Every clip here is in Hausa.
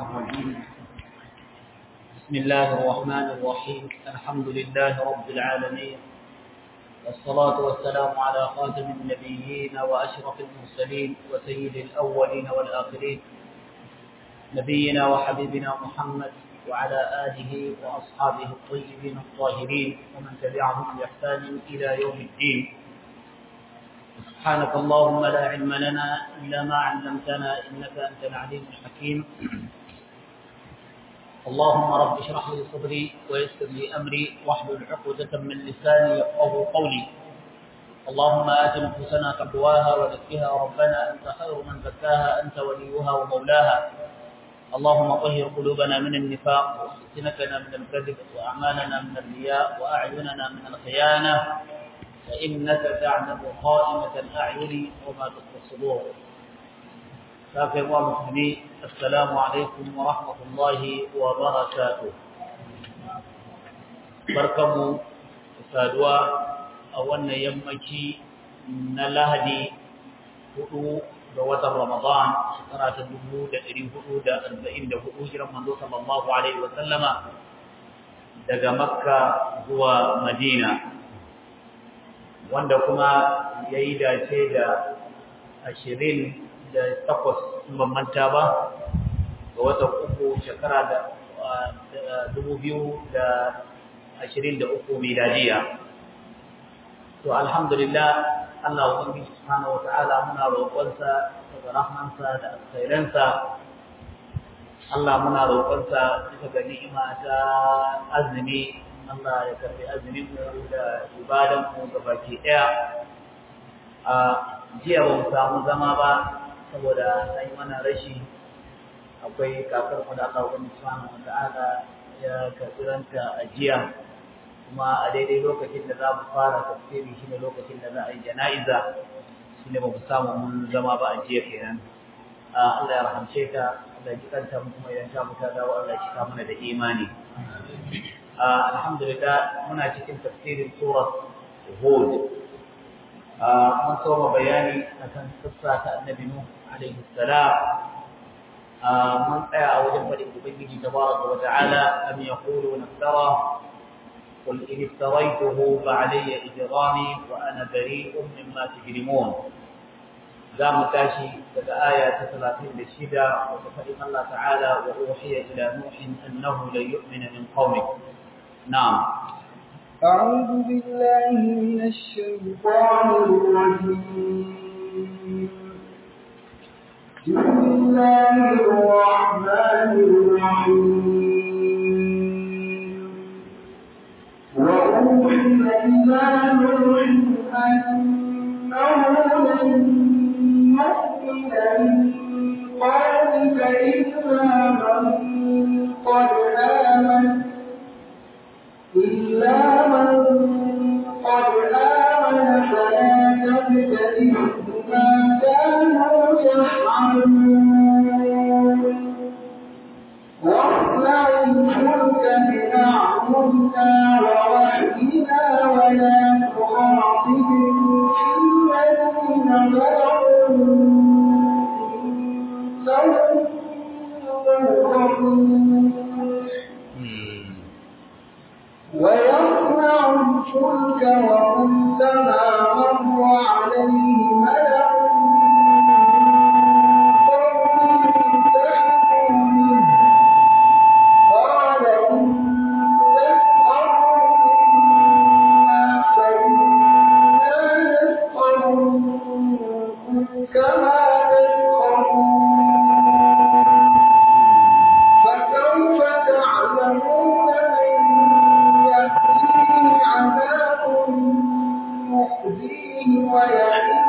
الرجيم بسم الله الرحمن الرحيم الحمد لله رب العالمين والصلاة والسلام على خاتم النبيين وأشرف المرسلين وسيد الأولين والآخرين نبينا وحبيبنا محمد وعلى آله وأصحابه الطيبين الطاهرين ومن تبعهم بإحسان إلى يوم الدين سبحانك اللهم لا علم لنا إلا ما علمتنا إنك أنت العليم الحكيم اللهم رب اشرح لي صدري ويسر لي أمري واحلل عقدة من لساني يفقه قولي اللهم آت نفوسنا تقواها وزكها ربنا أنت خير من زكاها أنت وليها ومولاها اللهم طهر قلوبنا من النفاق وألسنتنا من الكذب وأعمالنا من الرياء وأعيننا من الخيانة فإنك تعلم خائمة الأعين وما تخفي الصدور كافر ومسلمين السلام عليكم ورحمة الله وبركاته بركم سادوا أولنا يمكي نلهدي hudu ga watan Ramadan shekara ta dubu da ɗari hudu da arba'in da hudu hijiran manzo sallallahu alaihi wa sallama daga Makka zuwa Madina wanda kuma ya yi dace da ashirin da takwas ban manta ba ga watan uku shekara da dubu biyu da ashirin da uku miladiya to alhamdulillah Allah ubangiji subhanahu wata'ala muna roƙonsa daga rahmansa da alkhairansa Allah muna roƙonsa bisa ga ni'ima ta azumi Allah ya karbi azumin mu da ibadan mu gabaki ɗaya a jiya ba mu samu zama ba saboda an yi mana rashi akwai kakar mu da Allah ubangiji subhanahu wata'ala ya karbi ranta a jiya kuma a daidai lokacin da za mu fara tafsiri shine lokacin da za a yi jana'iza shine ba mu samu mun zama ba a jiya kenan Allah ya rahamce ta Allah ya kanta mu kuma idan ta muta dawo Allah ya cika mana da imani alhamdulillah muna cikin tafsirin surat Hud mun soma bayani akan kissa ta Annabi Nuh alaihi salam mun tsaya a wajen faɗin Ubangiji tabaraka wa ta'ala am yaquluna iftara قل إن افتريته فعلي إجرامي وأنا بريء مما تجرمون ذا متاشي كذا آية ثلاثين للشدة وتفهم الله تعالى وأوحي إلى نوح أنه لن يؤمن من قومك نعم أعوذ بالله من الشيطان الرجيم بسم الله الرحمن الرحيم وأوحي إلى نوح أنه لن يؤمن من قومك إلا من قد آمن إلا من قد آمن فلا تبتئس بما كانوا يفعلون واصنع الفلك بأعيننا ووحينا ولا تخاطبني في الذين ظلموا إنهم ويصنع الفلك وكلما مر عليه ملأ قال إن تسخروا منا فإنا نسخر منكم كما تسخرون فسوف تعلمون من يأتيه عذاب يخزيه ويحيي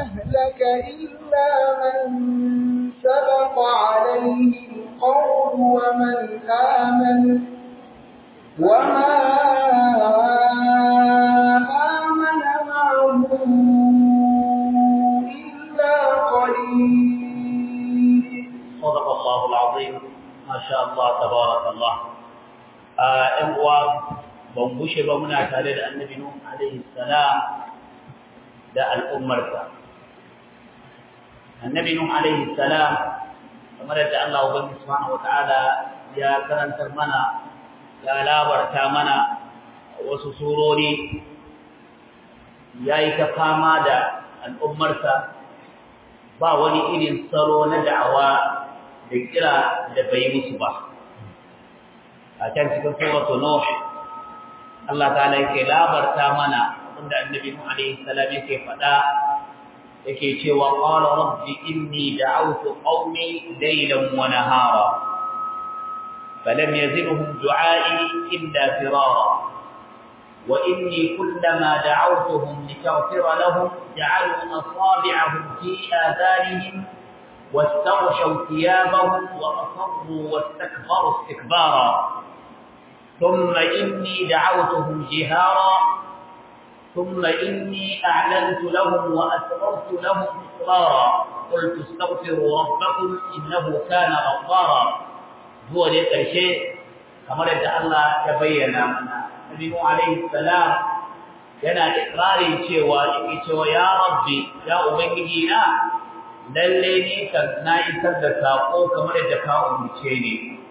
أهلك إلا من سبق عليه القول ومن آمن وما آمن معه إلا قليل صدق الله العظيم ما شاء الله تبارك الله ‘yan uwa ban bushe ba muna tare da annabi Nuh alaihi salam da al'ummarsa. Annabi Nuh alaihi salam kamar yadda Allah Ubangiji subhanahu wata'ala ya karantar mana ya labarta mana wasu surori ya yi ta fama da al'ummarsa ba wani irin tsaro na da'awa da kira da bai musu ba. a can cikin suratu nuh Allah ta'ala yake labarta mana inda annabi Nuh alaihi salam yake faɗa yake cewa qala rabbi inni da'awtu qaumi laylan wa nahara falam yazidhum du'ai illa firara wa inni kullama da'awtuhum litaghfira lahum ja'alu asabi'ahum fi adhanihim واستغشوا ثيابهم وأصروا واستكبروا استكبارا ثم إني دعوتهم جهارا ثم إني أعلنت لهم وأسررت لهم إسرارا قلت استغفروا ربكم إنه كان غفارا هو ذلك الشيء كما رد الله تبين منا نبي عليه السلام yana ikrarin cewa yake cewa ya rabbi ya ubangiji na lalle ni kan na isar da sako kamar yadda ka umurce ni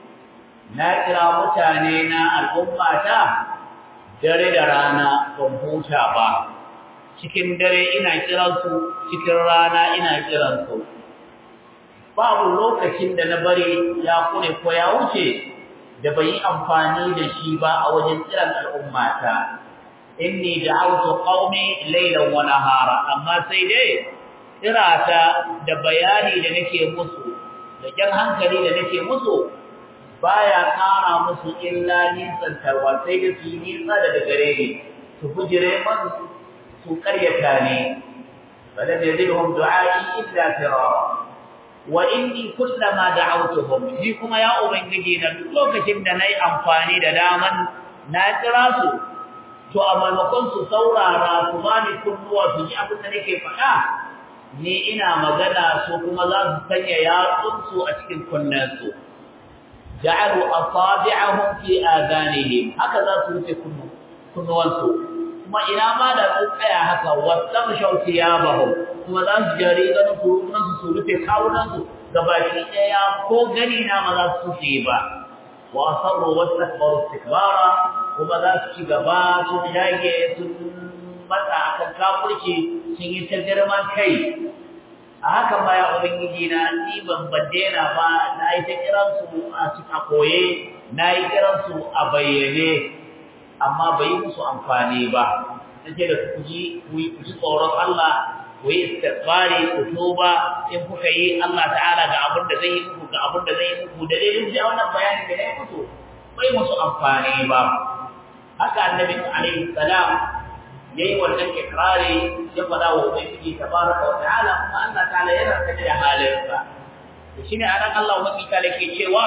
na kira mutane na al'ummata dare da rana ban huta ba cikin dare ina kiransu cikin rana ina kiransu babu lokacin da na bari ya kune ko ya wuce da bai yi amfani da shi ba a wajen kiran al'ummata inni da'awtu qaumi laylan wa nahara amma sai dai kirata da bayani da nake musu da jan hankali da nake musu baya kara musu illa nisan tarwa sai da su nisa daga gare ni su bujire man su karyata ne balam yazidhum du'ai illa firara wa inni kullama da'awtuhum ni kuma ya ubangiji na duk lokacin da nayi amfani da daman na kira su to a maimakon su saurara su bani kunnuwa su ji abin da nake faɗa ni ina magana su kuma za su sanya yatsunsu a cikin kunnensu ja'alu asabi'ahum fi adanihim haka za su rufe kunnuwansu kuma ina ma da su tsaya haka wasan shauki ya bahu kuma za su jari ganin kurunansu su rufe kawunansu gabaki ɗaya ko gani na ma za su yi ba wa asarru wastakbaru istikbara kuma za su ci gaba sun dage sun matsa akan kafirci sun yi ta girman kai a haka ma ya ubangiji na ni ban baddena ba na yi ta kiransu a cikin koye na yi kiransu a bayyane amma bai yi musu amfani ba nake da ku ji ku yi tsoron Allah ku yi istighfari ku tuba in kuka yi Allah ta'ala ga abin da zai yi muku ga abin da zai yi muku da dai duk wannan bayani da ya musu bai musu amfani ba haka annabi alaihi salam yayi wannan ikrari ya fada wa ubangiji tabaraka wa ta'ala kuma Allah ta'ala yana sane da halinsa to shine anan Allah ubangiji ta'ala ke cewa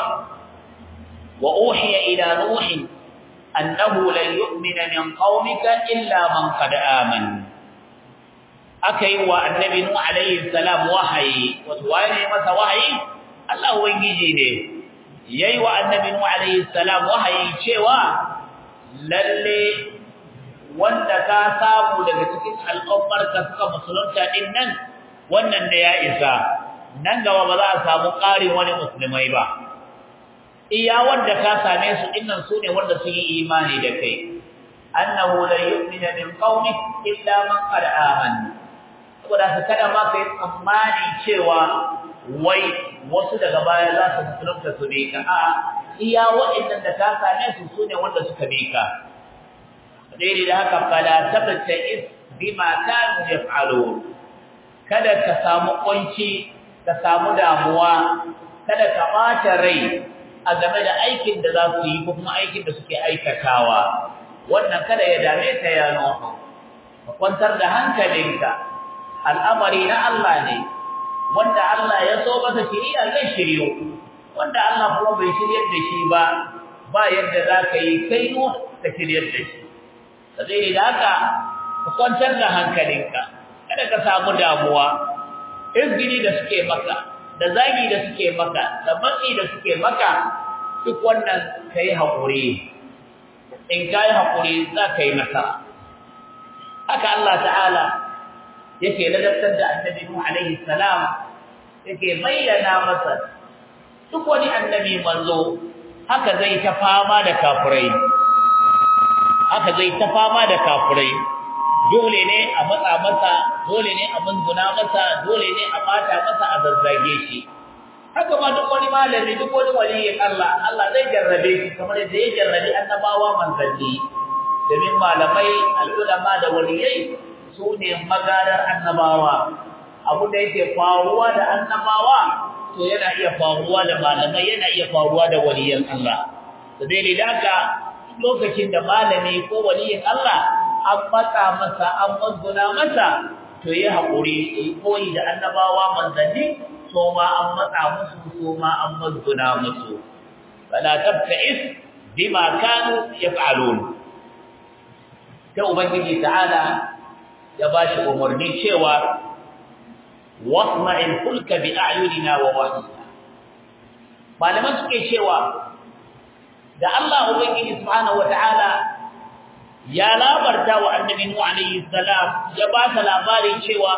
wa uhiya ila nuhin annahu lan yu'mina min qaumika illa man qad amana akai wa annabi nuh alayhi salam wahayi wato waye masa wahayi Allah ubangiji ne yayi wa annabi nuh alayhi salam wahayi cewa lalle wanda ka samu daga cikin al'ummar ka suka musulunta din nan wannan da ya isa nan gaba ba za a samu ƙarin wani musulmai ba iya wanda ka same su dinnan su ne wanda sun yi imani da kai annahu la yu'minu min qaumik illa man qad amana saboda ka kada ma kai tsammani cewa wai wasu daga baya za su musulunta su bi ka a iya waɗannan da ka same su su ne wanda suka bi ka daidai da haka fala tabta is bima kanu yaf'alun kada ka samu kunci ka samu damuwa kada ka bata rai a game da aikin da za su yi ko kuma aikin da suke aikatawa wannan kada ya dame ka ya nuhu ka kwantar da hankalinka al'amari na Allah ne wanda Allah ya so masa shiriya zai shiryo wanda Allah kuma bai shiryar da shi ba ba yadda za ka yi kai no ka shiryar da shi sai da haka ka kwantar da hankalinka kada ka samu damuwa izgini da suke maka da zagi da suke maka da matsi da suke maka duk wannan kai haƙuri in kai haƙuri za ka yi nasara haka Allah ta'ala yake ladabtar da annabi Nuh alaihi salam yake bayyana masa duk wani annabi manzo haka zai ta fama da kafirai haka zai ta fama da kafirai dole ne a matsa masa dole ne a munzuna masa dole ne a bata masa a zazzage shi haka ma duk wani malami duk wani waliyin Allah Allah zai jarrabe shi kamar yadda ya jarrabe annabawa manzanni domin malamai al'ulama da waliyai su ne magarar annabawa abu da yake faruwa da annabawa to yana iya faruwa da malamai yana iya faruwa da waliyan Allah da dalilin haka lokacin da malami ko waliyin Allah an matsa masa an mazguna masa to yi haƙuri koyi da annabawa manzanni so ma an matsa musu so ma an mazguna musu fala tabta'is bima kanu yaf'alun ta ubangiji ta'ala ya bashi umarni cewa wasma'il fulka bi a'yunina wa wahyina malaman suke cewa da Allah ubangiji subhanahu wata'ala ya labarta wa annabi Nuh alayhi salam ya ba ta labari cewa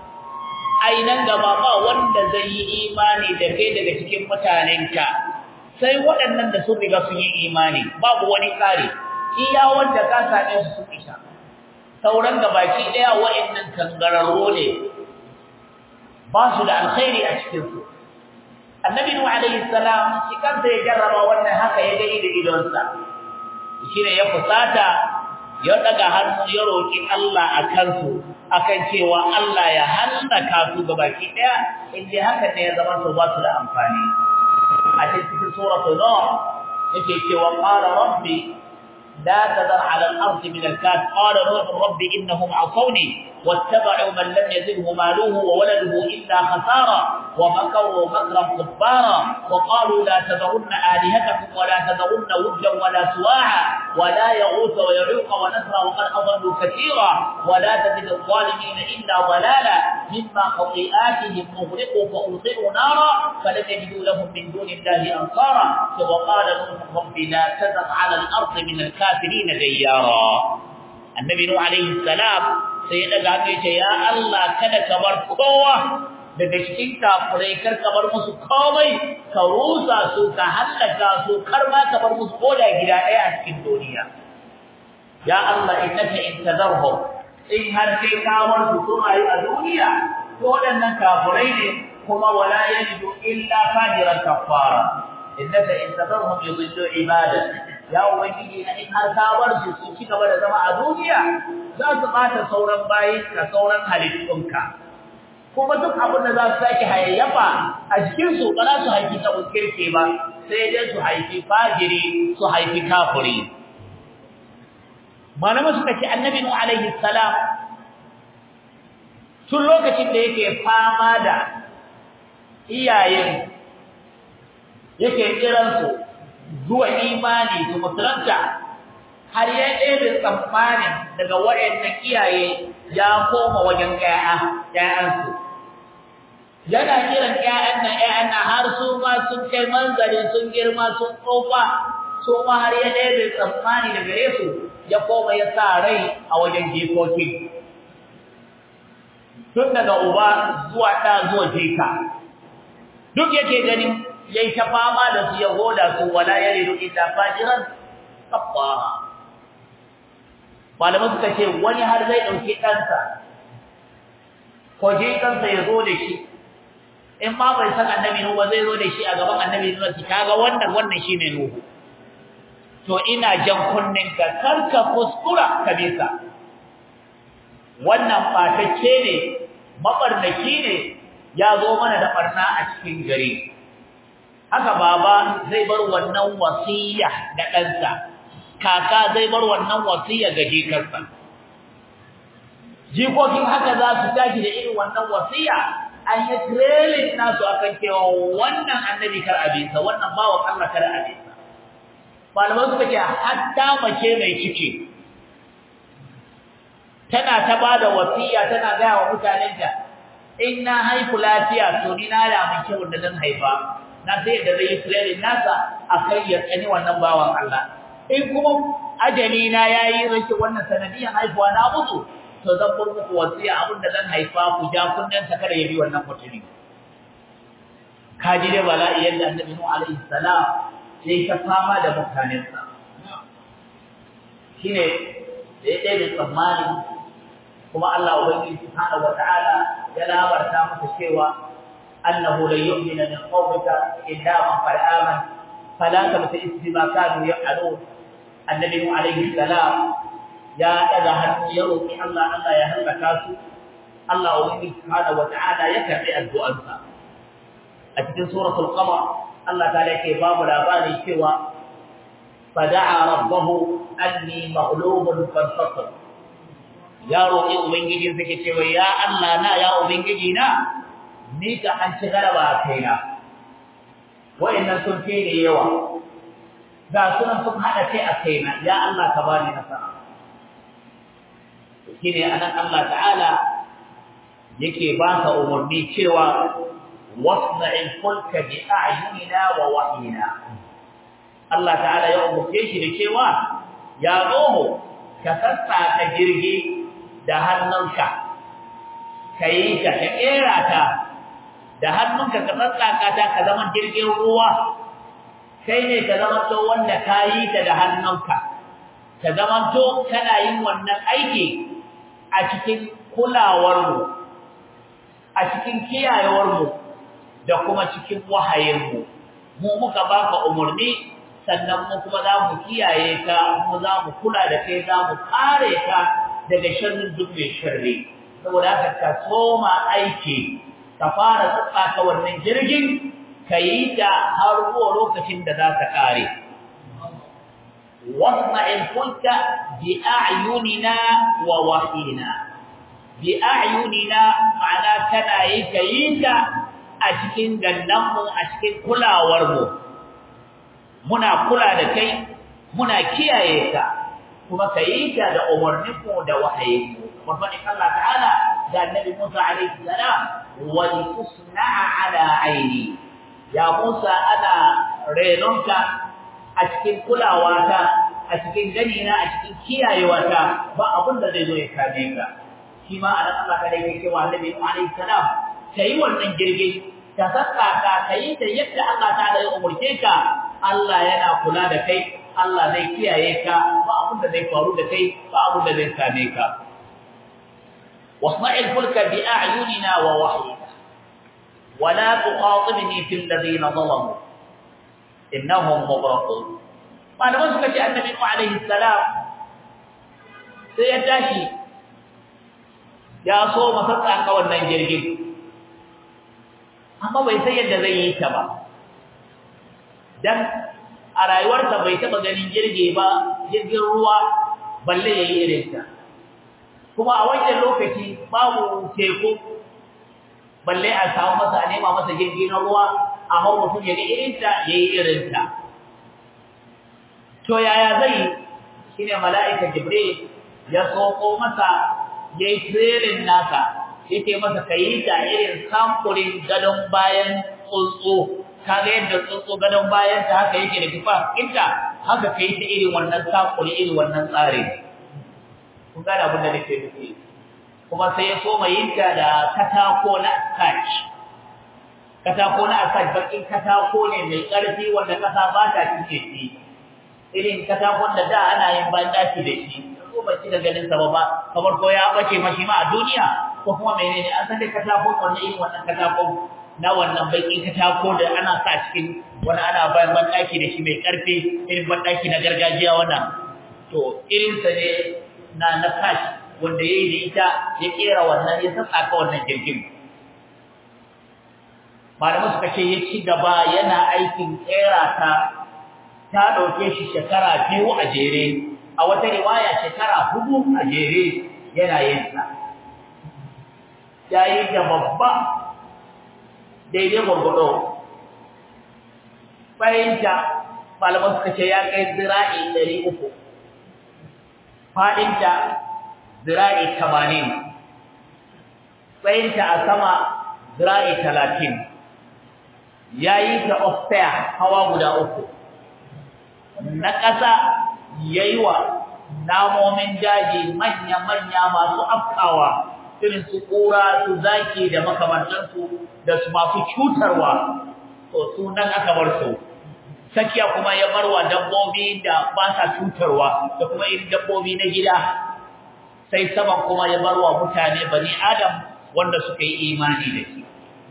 ai nan gaba ba wanda zai yi imani da kai daga cikin mutanenka sai waɗannan da sun riga sun yi imani babu wani tsari iya wanda ka same su sun isha sauran gabaki daya wa'annan kangararro ne ba su da alkhairi a cikin su annabi nuh alayhi salam shi kansa ya jarraba wannan haka ya gani da idonsa shine ya fusata ya daga hannu ya roki Allah akan su akan cewa Allah ya halaka su gabaki daya inda haka ne ya zama su ba su da amfani a cikin suratul nur yake cewa qala rabbi لا تذر على الأرض من الكاف قال نوح رب إنهم عصوني واتبعوا من لم يزده ماله وولده إلا خسارا ومكروا مكرا كبارا وقالوا لا تذرن آلهتكم ولا تذرن ودا ولا سواعا ولا يغوث ويعوق ونسرا وقد أضلوا كثيرا ولا تزد الظالمين إلا ضلالا مما خطيئاتهم مغرقوا فأوصلوا نارا فلم يجدوا لهم من دون الله أنصارا وقال نوح رب لا تذر على الأرض من الكافرين ديارا النبي نوح عليه السلام sai ya daga hannu ce ya Allah kada ka bar kowa daga cikin kafurai kar ka bar musu komai ka rusa su ka hallaka su kar ma ka bar musu koda gida ɗaya a cikin duniya ya Allah innaka in tazarhum in har kai ka bar su sun ayi a duniya to waɗannan kafurai ne kuma wala yajidu illa fajiran kafara innaka in tazarhum yudillu ibadak ya ubangiji na in har ka bar su su ci gaba da zama a duniya za su bata sauran bayin ka sauran halittunka kuma duk abin da za su sake hayayyafa a jikin su ba za su haifi ta kirke ba sai dai su haifi fajiri su haifi kafiri malama suka ce annabi nu alaihi salam tun lokacin da yake fama da iyayen yake kiransu zuwa imani su musulunta har ya ɗebe tsammanin daga waɗannan iyaye ya koma wajen ƴaƴa ƴaƴansu yana kiran ƴaƴan nan ƴaƴan nan har su ma sun kai manzari sun girma sun tsofa su ma har ya ɗebe tsammani daga Yesu ya koma ya sa rai a wajen jikoki tun daga uba zuwa ɗa zuwa jika duk yake ganin yayi ta fama da su ya goda su wala yaridu illa fajiran kafara malaman suka ce wani har zai dauki ɗansa ko je kansa ya zo da shi in ma bai san annabi nuhu ba zai zo da shi a gaban annabi nuhu kaga wannan wannan shine nuhu to ina jan kunnen ka karka kuskura ka bisa wannan fatacce ne mabarnaki ne ya zo mana da barna a cikin gari haka baba zai bar wannan wasiya ga ɗansa kaka zai bar wannan wasiya ga jikarsa jikokin haka za su tashi da irin wannan wasiya an yi trailing nasu akan cewa wannan annabi kar abisa wannan bawan Allah kar abisa malamai suka ce hatta mace mai ciki tana ta bada wasiya tana ga wa mutanen ta in na haifu lafiya to ni na da mun kyau da zan haifa na sai da zai trailing nasa akai ya tsani wannan bawan Allah in kuma ajali na yayi rashin wannan sanadiyan haifuwa na mutu to zan bar muku wasiya abin da zan haifa ku ja kunnen ta kada ya bi wannan mutune kaji da bala'i yadda annabi Nuh alaihi salam sai ta fama da mutanensa shine da ya da tsammani kuma Allah ubangiji subhanahu wataala ya labarta masa cewa annahu la yu'minu min qawmika illa man qad amana fala tabta'is bima kanu ya'malun annabi Nuh alaihi salam ya daga hannu ya roki Allah Allah ya halaka su Allah ubangiji subhanahu wataala ya karbi addu'arsa a cikin suratul qamar Allah ta yake babu labari cewa fada'a rabbahu anni maghlubun fantasir ya roki ubangiji sake cewa ya Allah na ya ubangiji na ni ka an ci garaba kaina wayannan sun fi ne yawa ga sunan sun hada kai a kaina ya Allah ka bani nasara shine anan Allah ta'ala yake ba ka umarni cewa wasna'il fulka bi a'yunina wa wahyina Allah ta'ala ya umarce shi da cewa ya gomo ka sassaka jirgi da hannunka kai ka ka kera ta da hannunka ka sassaka ta ka zama jirgin ruwa kai ne ka zama to wanda kayi ta da hannunka ka zama to kana yin wannan aiki a cikin kulawarmu a cikin kiyayewarmu da kuma cikin wahayinmu mu muka baka umarni sannan mu kuma za mu kiyaye ka mu za mu kula da kai za mu kare ka daga sharrin duk mai sharri saboda haka ka soma aiki ka fara tsaka wannan jirgin ka yi ta har zuwa lokacin da za ka kare wasma'il kulka bi a'yunina wa wahina bi a'yunina ma'ana kana yi ka yi ta a cikin gannanmu a cikin kulawarmu muna kula da kai muna kiyaye ka kuma ka yi ta da umarninmu da wahayinmu wafani Allah ta'ala da annabi Musa alaihi salam wa tusna'a ala aini ya Musa ana renonka a cikin kulawata a cikin ganina a cikin kiyayewata ba abin da zai zo ya kame ka shi ma anan Allah kada yake cewa annabi alaihi salam kai wannan girgin ka saka ka kai da yadda Allah ta da umurce ka Allah yana kula da kai Allah zai kiyaye ka ba abin da zai faru da kai ba abin da zai same ka wasma'il fulka bi a'yunina wa wahyina wala tuqatibni fil ladina zalamu innahum mughraqun malaman suka ce annabi alaihi salam sai ya tashi ya so masa tsaka wannan jirgin amma bai san yadda zai yi ta ba dan a rayuwarsa bai taba ganin jirgi ba jirgin ruwa balle yayi irin ta kuma a wannan lokaci babu teku balle a samu masa a nema masa jirgi na ruwa amma mutum ya ga irin ta yayi irin ta to yaya zai shine mala'ika jibril ya soko masa yayi tsirin nasa yake masa kai ta irin samfurin gadon bayan tsuntsu kaga yadda tsuntsu gadon bayan ta haka yake da kifa inta haka kai ta irin wannan samfuri irin wannan tsari kun ga abin da nake nufi kuma sai ya so mai yinta da katako na attach katako na attach bakin katako ne mai karfi wanda kasa ba ta cike shi irin katakon da da ana yin bandaki da shi ko ba ci da ganin sa ba kamar ko ya bace mashi ma a duniya ko kuma menene an san da katakon wannan irin wannan katakon na wannan bakin katako da ana sa cikin wani ana bayan bandaki da shi mai karfi irin bandaki na gargajiya wannan to irin sa ne na na kash wanda yayi da ita ya kera wannan ya saka wannan jirgin malamu suka ce ya ci gaba yana aikin kera ta ta dauke shi shekara biyu a jere a wata riwaya shekara hudu a jere yana yin sa yayi da babba daidai gurgudo bayinta malaman suka ce ya kai zira'i 300 fadinta zira'i 80 tsayinta a sama zira'i 30 yayi ta offair hawa guda uku na ƙasa yayi wa namomin daji manya-manya masu afkawa irin su ƙura su zaki da makamantansu da su masu cutarwa to su nan aka bar su sakiya kuma ya barwa dabbobi da ba sa cutarwa da kuma irin dabbobi na gida sai saman kuma ya barwa mutane bani adam wanda suka yi imani da shi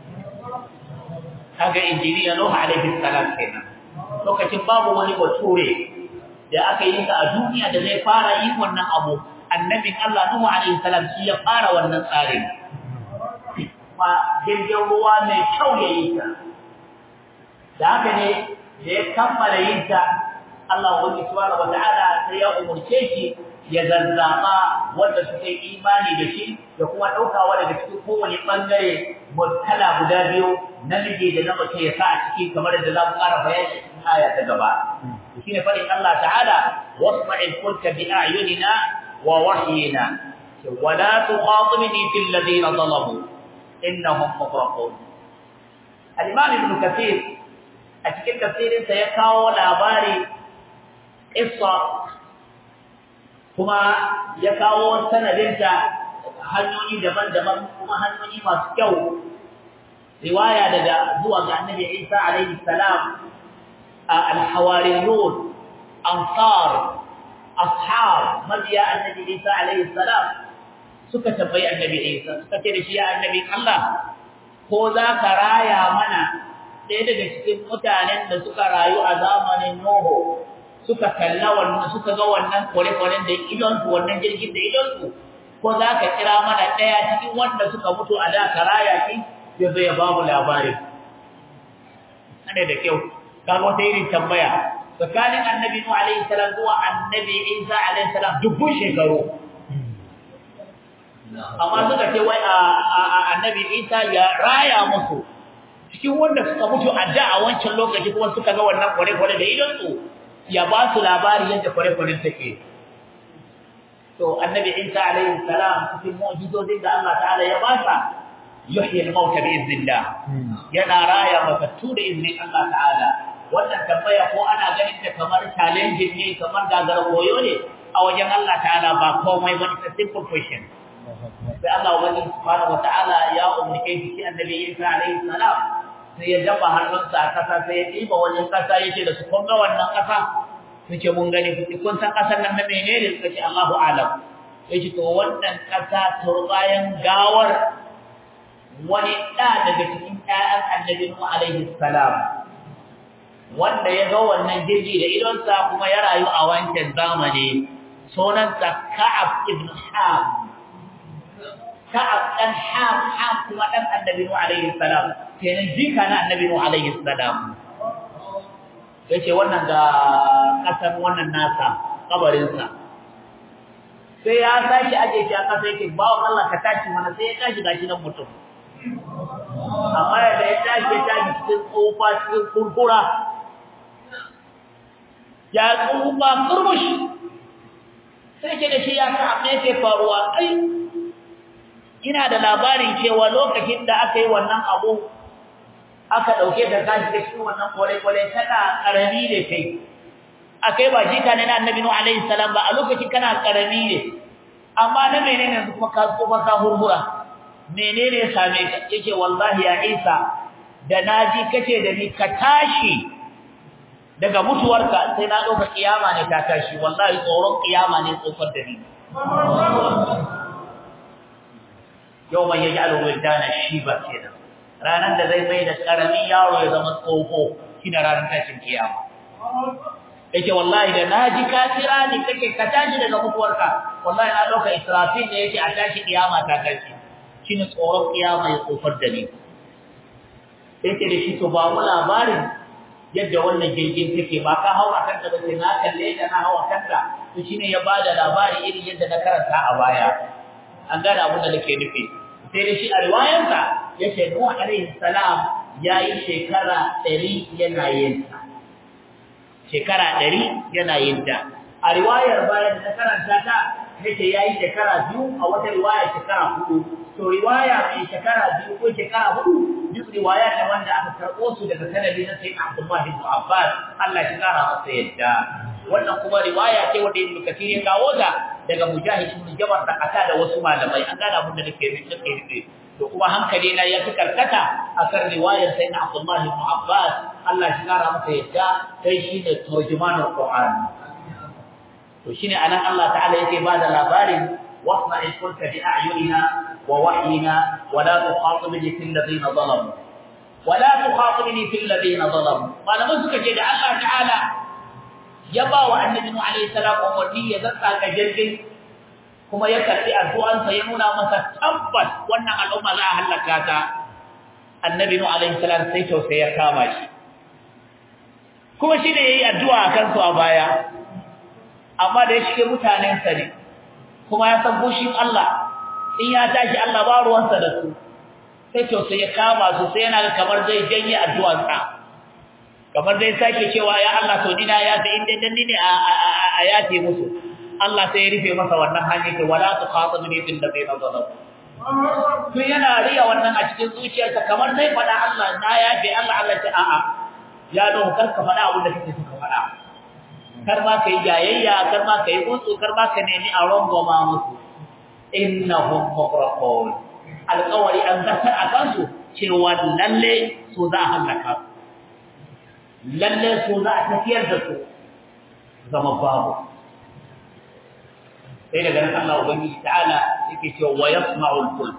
kaga injiniya Nuh alaihi salam kenan lokacin babu wani bature da aka yi ta a duniya da zai fara yin wannan abu annabin Allah Nuhu alaihi salam shi ya fara wannan tsarin ma jirgin ruwa mai kyau ya yi ta da haka ne da ya kammala yin ta Allah wani subhanahu wata'ala sai ya umurce shi ya zazzaba wanda suka yi imani da shi da kuma daukawa daga cikin kowane bangare mutala guda biyu namiji da na mace ya sa a ciki kamar da za mu ƙara bayani cikin aya ta gaba shine fadin Allah ta'ala wasma'il fulka bi a'yunina wa wahyina wa la tuqatibni fil ladina zalamu innahum mughraqun al-imam ibn kathir a cikin tafsirin sa ya kawo labari qissa kuma ya kawo sanadinta hanyoyi daban-daban kuma hanyoyi masu kyau riwaya daga zuwa ga annabi Isa alaihi salam الحواريون أنصار أصحاب مبيا النبي عيسى عليه السلام suka tambayi annabi Isa suka ce da shi ya annabi Allah ko za ka raya mana ɗaya daga cikin mutanen da suka rayu a zamanin Nuhu suka kalla wannan suka ga wannan kore-koren da idonsu wannan jirgin da idonsu ko za ka kira mana ɗaya cikin wanda suka mutu a da ka raya shi ya zo ya ba mu labari ana da kyau kaga wata irin tambaya tsakanin annabi nuhu alaihi salam zuwa annabi isa alaihi salam dubbun shekaru amma suka ce wai annabi isa ya raya musu cikin wanda suka mutu a da a wancan lokaci kuma suka ga wannan kware-kware da idonsu ya ba su labari yadda kware-kware take to annabi isa alaihi salam cikin mu'jizozin da Allah ta'ala ya ba sa yuhyi al-mauta bi iznillah yana raya matattu da iznin Allah ta'ala wannan tambaya ko ana ganin ta kamar challenge ne kamar gagara koyo ne a wajen Allah ta'ala ba komai ba it's a simple question sai Allah wani subhanahu wata'ala ya umurke shi annabi Isa alaihi salam sai ya daba hannunsa a kasa sai ya diba wani kasa yake da su kun ga wannan kasa suke mun gani kun san kasar nan na menene suka ce Allahu a'lam yace to wannan kasa turbayan gawar wani da daga cikin ƴaƴan annabi Nuhu alaihi salam wanda ya ga wannan jirgi da idonsa kuma ya rayu a wancan zamani sunansa Ka'ab ibn Ham Ka'ab dan Ham Ham kuma dan Annabi Nuh alaihi salam kenan jika na Annabi Nuh alaihi salam yace wannan ga kasan wannan nasa kabarin sa sai ya tashi aje shi a kasa yake bawo Allah ka tashi mana sai ya tashi gashi nan mutum amma da ya tashi ya tashi cikin tsofa cikin kurkura ya tsufa kurmushi sai ke da shi ya ka abin yake faruwa ai ina da labarin cewa lokacin da aka yi wannan abu aka dauke ta kashi da cikin wannan kore-kore tana karami ne kai akai ba jika ne na annabi nuhu alaihi salam ba a lokacin kana karami ne amma na menene yanzu kuma ka tsufa ka hurhura menene ya same ka yake wallahi ya Isa da naji kace da ni ka tashi daga mutuwarka sai na dauka kiyama ne ta tashi wallahi tsoron kiyama ne tsofar da ni yawma yaj'alu wildana shiba kenan ranan da zai mai da karami yaro ya zama tsofo kina ranar tashin kiyama yake wallahi da naji ka kira ni kake ka tashi daga mutuwarka wallahi na dauka israfil ne yake a tashi kiyama ta tashi shine tsoron kiyama ya tsofar da ni yake da shi to ba mu labarin yadda wannan jirgin take ba ka hawa kanta ba sai na kalle da na hawa kanta to shine ya bada labari irin yadda na karanta a baya an gane abin da nake nufi sai da shi a riwayarsa yace Nuh alaihi salam yayi shekara 100 yana yin ta shekara 100 yana yin ta a riwayar bayan da karanta ta yace yayi shekara biyu a wata riwaya shekara hudu to riwaya mai shekara biyu ko shekara hudu duk riwaya ne wanda aka karbo su daga sanadi na sayyid Abdullah ibn Abbas Allah ya kara masa yadda wannan kuma riwaya ce wanda Ibn Kathir ya kawo ta daga Mujahid ibn Jabr da kasa da wasu malamai an gane abin da nake nake nufi to kuma hankali na ya fi karkata akan riwayar sayyid Abdullah ibn Abbas Allah ya kara masa yadda sai shine turjumanul Qur'an to shine anan Allah ta'ala yake bada labarin wasna ilkulka bi a'yunina wa wahyina wa la tukhatibni fil ladina zalamu wa la tukhatibni fil ladina zalamu malaman suka ce da Allah ta'ala ya ba wa annabi nu alayhi salam umarni ya zaka ga jirgin kuma ya karbi addu'ansa ya nuna masa tabbas wannan al'umma za a halaka ta annabi nu alayhi salam sai tausayi ya kama shi kuma shi ne yayi addu'a akan su a baya amma da ya shige mutanensa ne kuma ya san bushin Allah in ya tashi Allah ba ruwansa da su sai to sai ya kama su sai yana kamar zai janye addu'arsa kamar zai sake cewa ya Allah to dina ya ta inda dan ne a yace musu Allah sai ya rufe masa wannan hanyar da wala tuqatibni fil ladina zalamu to yana riya wannan a cikin zuciyarsa kamar zai fada Allah na yafe Allah Allah ta a'a ya don karka fada abin da kake so ka fada kar ma kai jayayya kar ma kai gutsu kar ma ka nemi a rangoma musu innahum muqraqun alqawli an zakar akan su cewa lalle su za a halaka lalle su za a tafiyar da su zama babu sai daga nan Allah ubangiji ta'ala yake cewa wa yasma'u al-fulk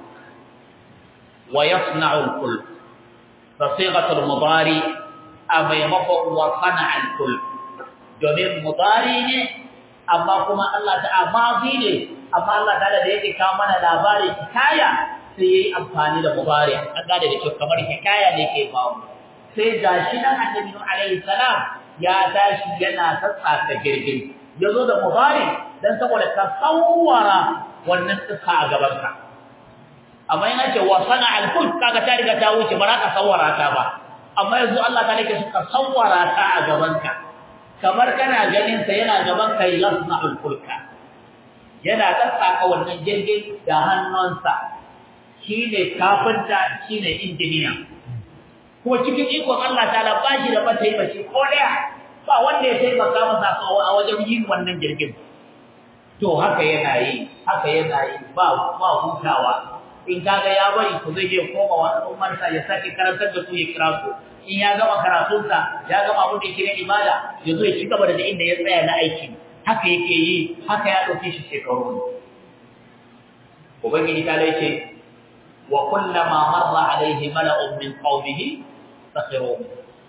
wa yasna'u al-fulk fasigatu al-mudari a maimakon wa sana'a al-fulk domin mudari ne amma kuma Allah ta mazi ne amma Allah ta'ala da yake kawo mana labarin hikaya sai yayi amfani da mudari an gane da cewa kamar hikaya ne ke bawo sai gashi nan annabi Nuh alaihi salam ya tashi yana tsatsaka girgin yazo da mudari dan saboda ka sawwara wannan tsaka a gaban ka amma yana ce wa sana al-fulk kaga ta riga ta wuce ba za ka sawwara ta ba amma yanzu Allah ta nake suka sawwara ta a gaban ka kamar kana ganin sa yana gaban kai yasna'ul fulka yana tsaka wannan jirgin da hannunsa shine kafinta shine injiniya kuma cikin ikon Allah ta'ala ba shi da mataimaci ko daya ba wanda ya taimaka masa a wajen yin wannan jirgin to haka yana yi haka yana yi ba ba hutawa in kaga ya bari ku zai je koma wa al'ummarsa ya sake karantar da su ya kira su in ya gama karatunsa ya gama abin da yake na ibada ya zo ya ci gaba da inda ya tsaya na aiki haka yake yi haka ya ɗauke shi shekaru ubangiji ta ce wa kullama marra alaihi mala'un min qaumihi sakhiru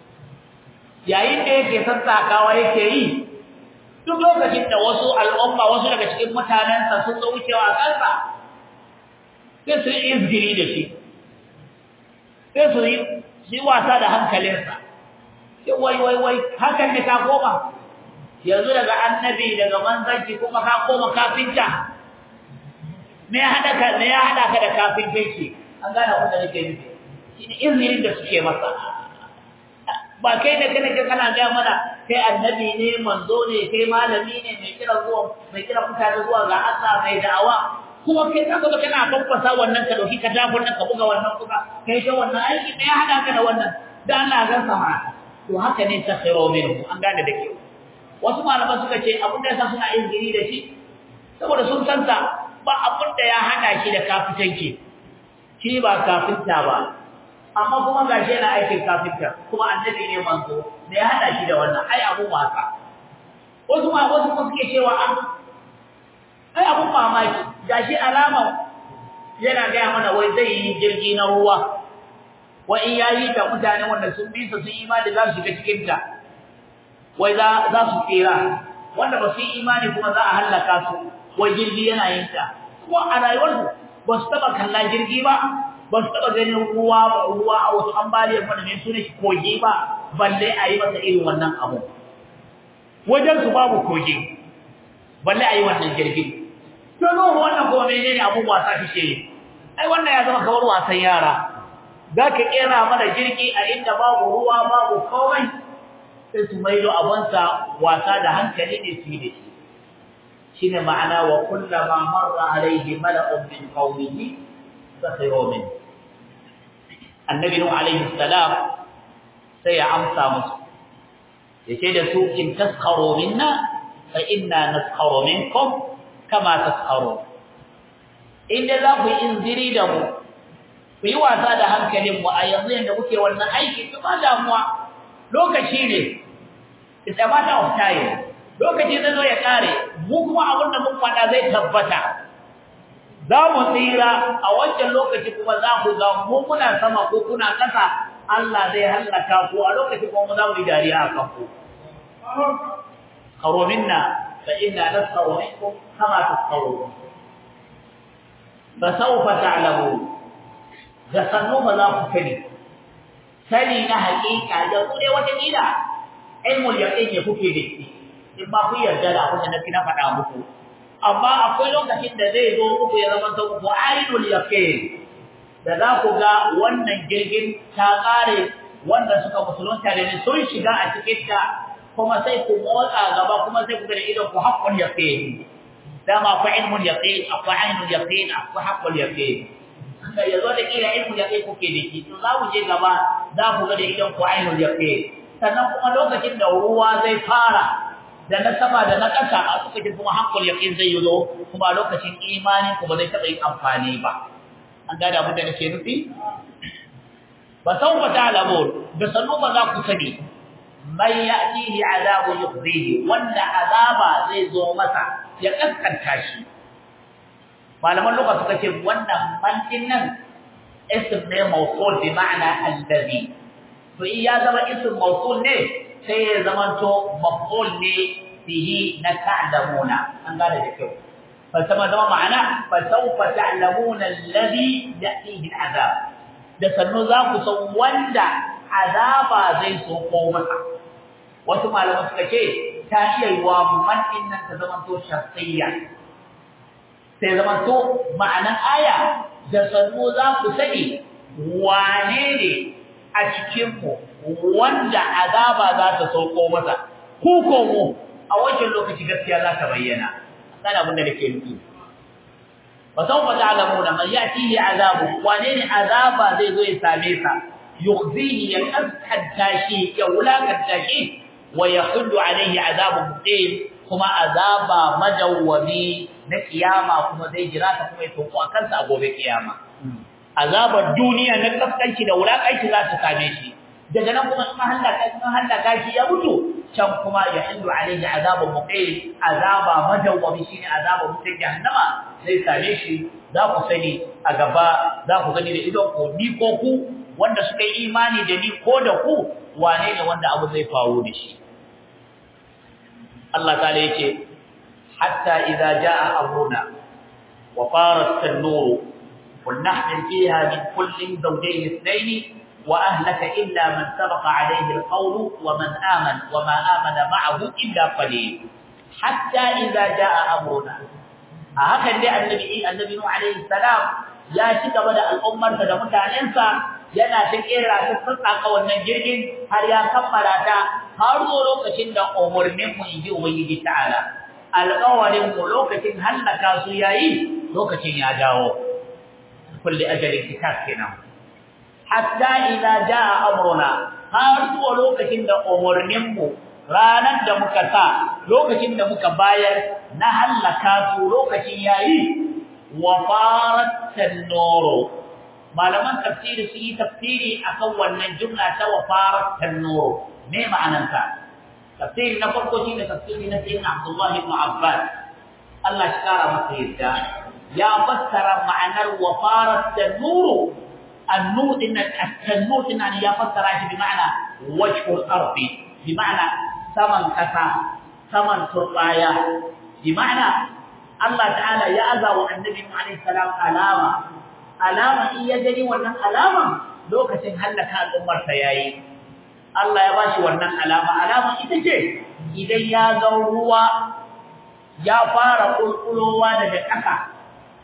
yayin da yake sassakawa yake yi duk lokacin da wasu al'umma wasu daga cikin mutanensa sun zo wucewa a kansa sai su yi izgiri da shi sai su yi shi wasa da hankalinsa sai wai wai wai hakan ne ka koma yanzu daga annabi daga manzanci kuma ka koma kafinta me ya hada ka me ya hada ka da kafintanci an gane abin da nake nufi shine izinin da suke masa ba kai da kana ga kana ga mana kai annabi ne manzo ne kai malami ne mai kira zuwa mai kira mutane zuwa ga Allah mai da'awa kuma kai ka ga kana fafasa wannan ka dauki ka dafur ka buga wannan kuma kai ta wannan aiki ne ya hada ka da wannan da Allah ga sama to haka ne ta khairu minhu an gane da kyau wasu malaman suka ce abin da yasa suna yin gini da shi saboda sun san sa ba abin da ya hada shi da kafitanci shi ba kafinta ba amma kuma gashi yana aikin kafinta kuma annabi ne manzo da ya hada shi da wannan ai abu wasa wasu ma wasu kuma suke cewa an ai abun mamaki gashi alama yana gaya mana wai zai yi jirgi na ruwa wa in yayi ta mutane wanda sun bi su sun imani za su shiga cikin ta wai za za su tsira wanda ba su yi imani kuma za a halaka su wai jirgi yana yin ta kuma a rayuwarsu ba su taba kalla jirgi ba ba su taba ganin ruwa ba ruwa a wasu ambaliyar wanda ne su ne kogi ba balle a yi masa irin wannan abu wajen su babu kogi balle a yi wannan jirgi to no wannan kuma menene abun wasa kike yi ai wannan ya zama kamar wasan yara zaka kera mana jirgi a inda babu ruwa babu komai sai su maido abansa wasa da hankali ne su da shi shine ma'ana wa kullama marra alaihi mala'un min qaumihi sakhiru min annabi nuh alaihi salam sai ya amsa musu yace da su in taskharu minna fa inna naskharu minkum kama taskharu inda za ku inziri da mu ku yi wasa da hankalin mu a yanzu yanda kuke wannan aiki to ba damuwa lokaci ne it's a matter of time lokaci zai zo ya kare mu kuma abin da mun faɗa zai tabbata za mu tsira a wancan lokaci kuma za ku ga mu kuna sama ko kuna ƙasa Allah zai hallaka ku a lokaci kuma mu za mu yi dariya a kan ku qaro minna fa inna nasqaru minkum kama tasqarun fa sawfa ta'lamun da sannu ba za ku sani sani na haƙiƙa da ku dai wata kila ilmul yaqin ne kuke da shi in ba ku yarda da abin da nake na faɗa muku amma akwai lokacin da zai zo muku ya zama ta ku ainul yaqin da za ku ga wannan jirgin ta kare wanda suka musulunta da ni sun shiga a cikin ta kuma sai ku motsa gaba kuma sai ku ga idan ku haqqul yaqin dama akwai ilmul yaqin akwai ainul yaqin akwai haqqul yaqin da yazo da kila ilmul yaqin kuke da shi to za ku je gaba za ku ga da idan ku ainul yaqin sannan kuma lokacin da ruwa zai fara da na sama da na ƙasa a lokacin kuma hankul yaqin zai yi zo kuma lokacin imanin ku ba zai taɓa yin amfani ba an gane abin da nake nufi ba sau ba ta'lamun da sannu ba za ku sani man ya'tihi azabu yukhzihi wanda azaba zai zo masa ya kaskanta shi malaman lugha suka ce wannan man din nan ism ne mawsul bi ma'ana allazi to in ya zama ism mawsul ne sai ya zamanto maf'ul ne bihi na ta'lamuna an gane da kyau fa sama zama ma'ana fa sawfa ta'lamuna alladhi ya'tihi al'azab da sannu za ku san wanda azaba zai so ko masa wasu malaman suka ce ta iya yi wa man din nan ta zamanto shakhsiyya sai zamanto ma'anan aya da sannu za ku sani wane ne a cikin ku wanda azaba za ta sauko masa ku ko mu a wancan lokaci gaskiya za ta bayyana kan abin da nake nufi fa sawfa ta'lamuna man ya'tihi azabu wane ne azaba zai zo ya same sa yukhzihi ya kaskanta shi ya wulakanta shi wa yahullu alayhi azabu muqim kuma azaba madawwami na kiyama kuma zai jira ta kuma ya toko a kansa a gobe kiyama azabar duniya na kaskanci da wulakanci za ta same shi daga nan kuma in halaka in halaka shi ya mutu can kuma ya hindu alaihi azabun muqim azaba madawwami shine azabun mutum jahannama zai same shi za ku sani a gaba za ku gani da idon ku ni ko ku wanda suka yi imani da ni ko da ku wane ne wanda abu zai faru da shi Allah ta'ala yace hatta idza jaa amruna wa farat an-nur qul nahmil fiha min kullin zawjayn ithnayn وأهلك إلا من سبق عليه القول ومن آمن وما آمن معه إلا قليل حتى إذا جاء أمرنا هكذا النبي النبي نوح عليه السلام يا شك بدا الأمة da mutanensa yana ta kera ta tsaka wannan jirgin har ya kammala ta har zo lokacin da umurnin mu inji ubangiji ta'ala alƙawarin mu lokacin hallaka su yayi lokacin ya dawo kulli ajalin kitab kenan hatta idza jaa amruna har zuwa lokacin da umurnin mu ranar da muka sa lokacin da muka bayar na halaka su lokacin yayi wa farat tanuru malaman tafsiri su yi tafsiri akan wannan jumla ta wa farat tanuru me ma'anar ta tafsiri na farko shine tafsiri na sayyidina Abdullah ibn Abbas Allah shi kara masa yadda ya fassara ma'anar wa farat tanuru النور إن التنور إن يفسر بمعنى وجه الأرض بمعنى ثمن كسا ثمن ترقايا بمعنى الله تعالى يأذى والنبي عليه السلام علامة علامة إن يجري ونن علامة لو كسن هلك الأمر سياي الله يباشي ونن علامة علامة إذا جي إذا يا ذروا يا فار قلقلوا daga ƙasa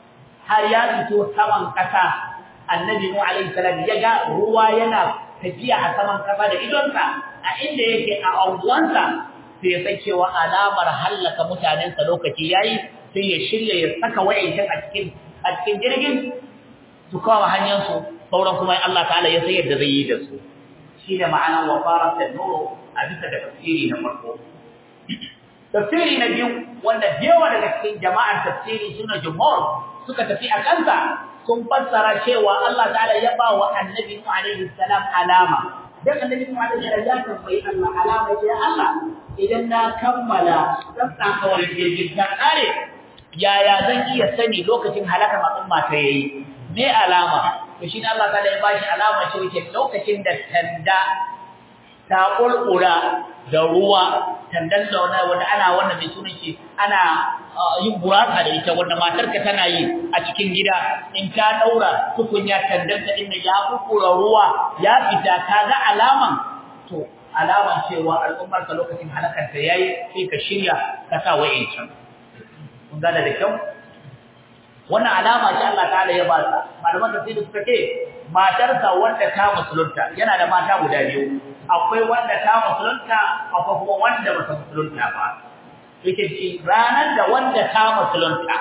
har ya fito saman ƙasa annabi mu alaihi salam ya ga ruwa yana tafiya a saman ƙasa da idonsa a inda yake a anguwansa sai ya san cewa alamar hallaka mutanensa lokaci yayi sai ya shirya ya saka wa'ancin a cikin a cikin jirgin su kawo hanyar su sauran kuma Allah ta'ala ya san yadda zai yi da su shine ma'anar wa farat an-nur a bisa da tafsiri na farko tafsiri na biyu wanda yawa daga cikin jama'ar tafsiri suna jumhur suka tafi a kansa sun fassara cewa Allah ta'ala ya ba wa annabi Nuh alaihi salam alama dan annabi Nuh alaihi salam ya tambayi Allah alama ya Allah idan na kammala dan tsakawar jirgin ta kare yaya zan iya sani lokacin halakar al'umma ta yayi me alama to shine Allah ta'ala ya bashi alama ce yake lokacin da tanda ta kulkura da ruwa tandan da wanda ana wannan mai sunan shi ana yin buraka da ita wanda matarka tana yi a cikin gida in ta daura tukunya tandan ta inda ya kulkura ruwa ya fita kaga alaman to alaman cewa al'ummar ka lokacin halakar ta yayi sai ka shirya ka sa wa'incan kun gane da kyau wannan alama ce Allah ta'ala ya ba sa malaman tafsiri suka ce matarsa wanda ta musulunta yana da mata guda biyu akwai wanda ta musulunta akwai kuma wanda ba ta musulunta ba yake ci ranar da wanda ta musulunta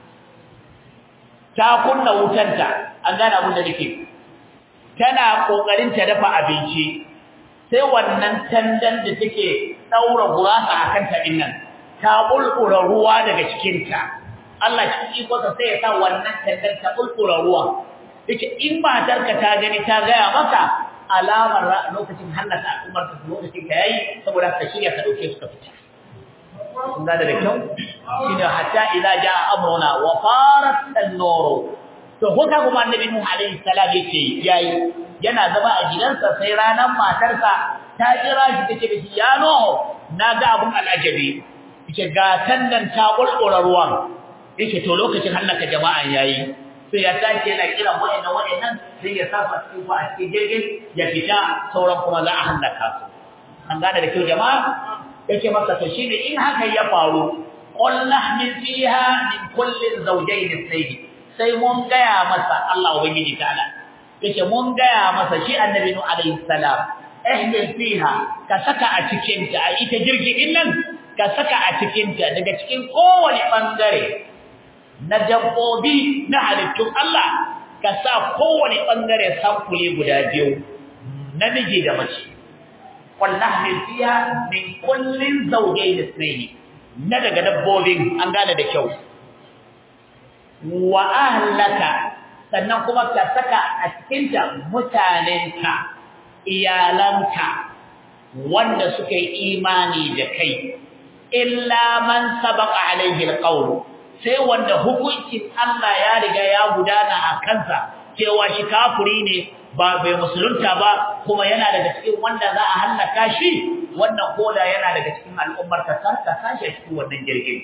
ta kunna wutanta an gane abin da nake tana kokarin ta dafa abinci sai wannan tandan da take daura gurasa akan ta dinnan ta bulkura ruwa daga cikin ta Allah cikin ikonsa sai ya sa wannan tandan ta bulkura ruwa yake in matarka ta gani ta gaya maka alamar lokacin hannata al'ummar ta lokacin ka yayi saboda ka shirya ka dauke su ka fita kun ga da kyau shine hatta idza jaa amruna wa farat an-nur to haka kuma annabi nuh alaihi salam yake yayi yana zama a gidansa sai ranan matarsa ta kira shi take da shi ya no naga abun al'ajabi yake ga tandan ta bulkura ruwan yake to lokacin hallaka jama'an yayi sai ya tashi yana kiran wa'annan wa'annan sai ya safa cikin fa a cikin jirgin ya fita sauran kuma za a hallaka su an gane da kyau jama'a yake masa to shine in haka ya faru qul nahmil fiha min kullin zawjayn sayyid sai mun gaya masa Allah ubangiji ta'ala yake mun gaya masa shi annabi nu alayhi salam ihmil fiha ka saka a cikin ta a ita jirgin nan ka saka a cikin ta daga cikin kowane bangare na dabbobi na halittun Allah ka sa kowane bangare samfule guda biyu namiji da mace wallahi fiya min kullin zawjayn ithnayn na daga dabbobin an gane da kyau wa ahlaka sannan kuma ka saka a cikin ta mutanenka iyalanka wanda suka yi imani da kai illa man sabaqa alaihi alqawl sai wanda hukuncin Allah ya riga ya gudana a kansa cewa shi kafiri ne ba bai musulunta ba kuma yana daga cikin wanda za a hallaka shi wannan koda yana daga cikin al'ummar ka sarka sashi cikin wannan jirgin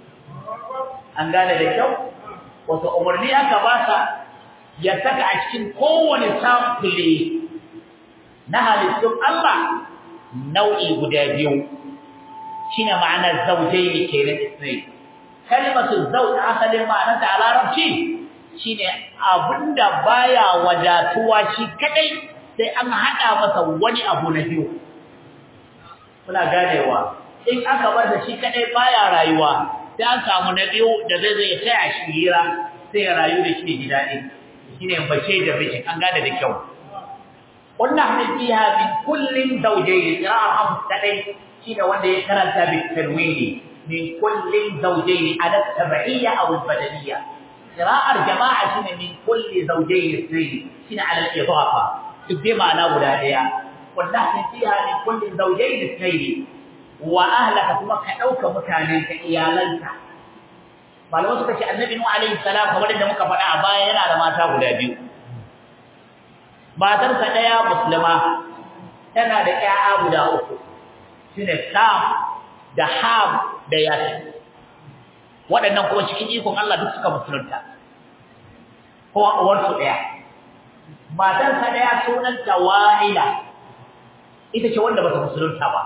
an gane da kyau wato umarni aka ba sa ya saka a cikin kowane samfule na halittun Allah nau'i guda biyu shine ma'anar zawjaini kenan isnai kalimatu zawj asalin ma'anarta a larabci shine abinda baya wadatuwa shi kadai sai an hada masa wani abu na biyu kuna ganewa in aka bar da shi kadai baya rayuwa sai an samu na biyu da zai zai taya shi hira sai ya rayu da shi gida din shine bace da miji an gane da kyau wannan hadin fiha min kullin zawjayn qira'a kadai shine wanda ya karanta bi tarwini min kullin zawjayn ala tabi'iyya aw al-badaniyya قراءة الجماعة شنو من كل زوجين اثنين شنو على الإضافة تبدي معنا ولادية والنحن فيها من كل زوجين اثنين وأهلك ثم كأوك مكانك إيالنك malamai suka ce annabi nuhu alaihi salam kamar da muka faɗa a baya yana da mata guda biyu matarsa ɗaya musulma tana da ƴaƴa guda uku shine sam da ham da yasir waɗannan kuma cikin ikon Allah duk suka musulunta kowa uwarsu ɗaya matarsa ɗaya sunanta wa'ila ita ce wanda bata musulunta ba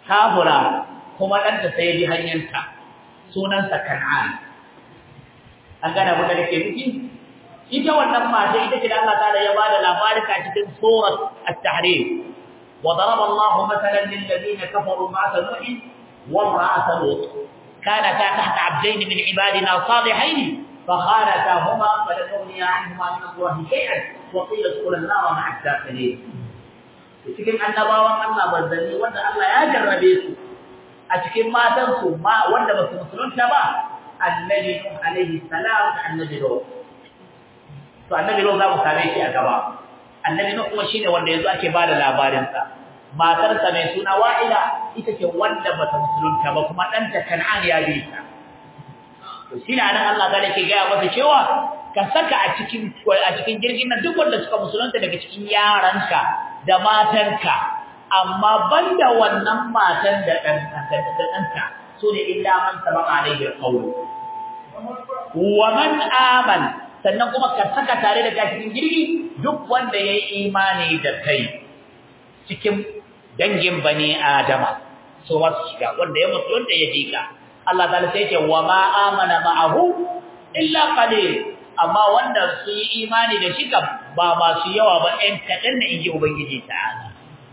kafura kuma ɗanta sai bi hanyarta sunansa kan'an an gane abin da nake nufi ita wannan mata ita ce da Allah ta'ala ya bada labarin a cikin surat at-tahrim wa daraba Allah mathalan lil ladina kafaru ma'ata nuh wa imra'ata lut kanata tahta 'abdayn min 'ibadina salihayn فخانتاهما فلم يغنيا عنهما من الله شيئا وقيل ادخلا النار مع الداخلين cikin annabawan Allah manzanni wanda Allah ya jarrabe su a cikin matan su ma wanda ba su musulunta ba annabi Nuh alaihi salam da annabi Nuh to annabi Nuh za mu same shi a gaba annabi Nuh kuma shine wanda yanzu ake bada labarin sa matar sa mai suna Wa'ila ita ce wanda ba ta musulunta ba kuma danta Kan'an ya bi ta to shine anan Allah ta yake ga masa cewa ka saka a cikin a cikin jirgin nan duk wanda suka musulunta daga cikin yaranka da matanka amma banda wannan matan da dan da danta so ne illa man sabaka alaihi alqawl wa man aman sannan kuma ka saka tare da cikin jirgi duk wanda yayi imani da kai cikin dangin bani adama so wasu shiga wanda ya musulunta ya jika Allah ta'ala sai ce wa ma amana ma'ahu illa qalil amma wanda su yi imani da shi kam ba masu yawa ba ɗan kaɗan na inji ubangiji ta'ala